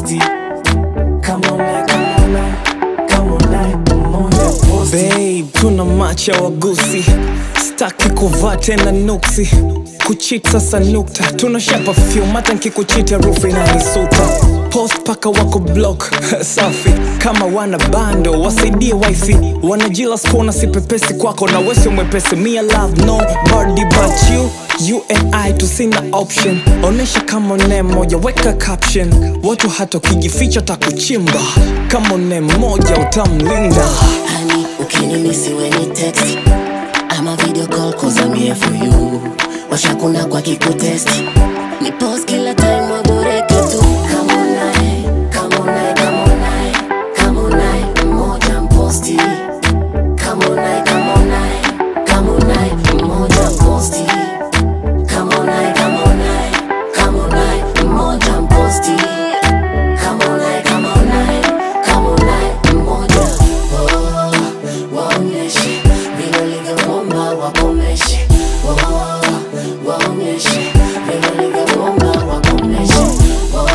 posti kama unaye kama unaye kama unaye moja posti Babe, tuna macha wagusi, staki kuvaa tena nuksi kuchit sasa nukta, tunashapa film hata nkikuchita rufu inanisuta post paka wako block safi kama wana bando wasaidie wifi wanajila skona sipepesi kwako na wesi mwepesi me I love no body but you you and I tusina option onesha kama ne moja weka caption watu hata ukijificha takuchimba kama ne moja utamlinda Honey, ukinimisi we ni text ama video call cause I'm here for you washakuna kwa kikutest ni post kila time waboreke tu kama unaye kama unaye kama unaye kama unaye mmoja mposti kama unaye kama unaye kama unaye mmoja mposti kama unaye kama unaye kama unaye mmoja mposti kama unaye kama unaye kama unaye mmoja Oh, waonyeshe vile ulivyoomba wakomeshe Oh, waonyeshe vile ulivyoomba wakomeshe Oh,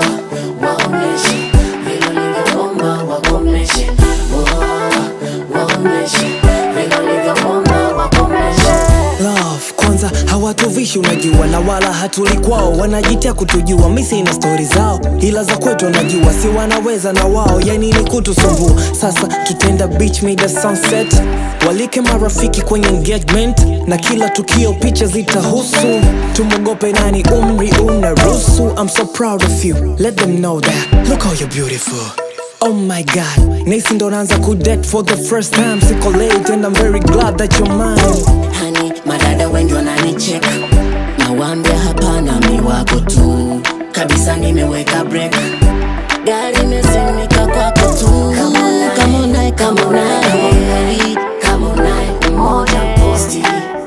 waonyeshe vile ulivyoomba wakomeshe Oh, waonyeshe vile ulivyoomba wakomeshe love kwanza hawatuvishi unajua na wala hatuli kwao wanajitia kutujua misi na stori zao ila za kwetu wanajua si wanaweza na wao yani ni kutusumbua sasa tutenda beach mida sunset walike marafiki kwenye engagement na kila tukio picha zitahusu tumwogope nani umri unaruhusu i'm so proud of you let them know that look how you're beautiful Oh my god, nisi ndo naanza kudate for the first time Siko late and I'm very glad that you're mine hani madada wengi wananicheka nawambia hapana mi wako tu kabisa nimeweka break gari imesimika kwako tu kama unaye kama unaye kama unaye mmoja posti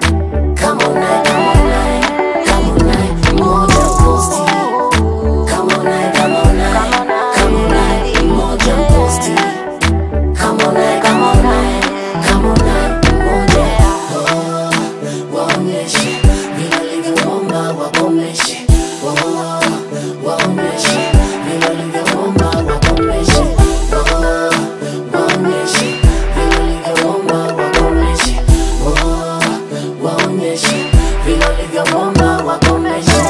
kama unaye kama unaye kama unaye mmoja posti kama unaye kama unaye kama unaye mmoja posti kama unaye kama unaye kama unaye mmoja Oh, waonyeshe vile ulivyoomba wakomeshe Oh, waonyeshe vile ulivyoomba wakomeshe Oh, waonyeshe vile ulivyoomba wakomeshe Oh, waonyeshe vile ulivyoomba wakomeshe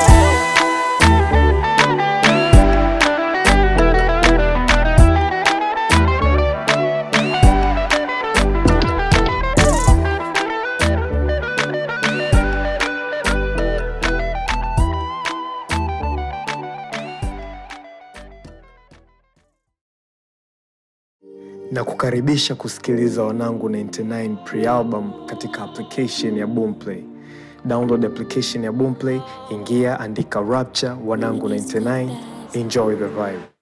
na kukaribisha kusikiliza Wanangu 99 pre-album katika application ya Boomplay. Download application ya Boomplay, ingia, andika Rapture Wanangu 99, enjoy the vibe.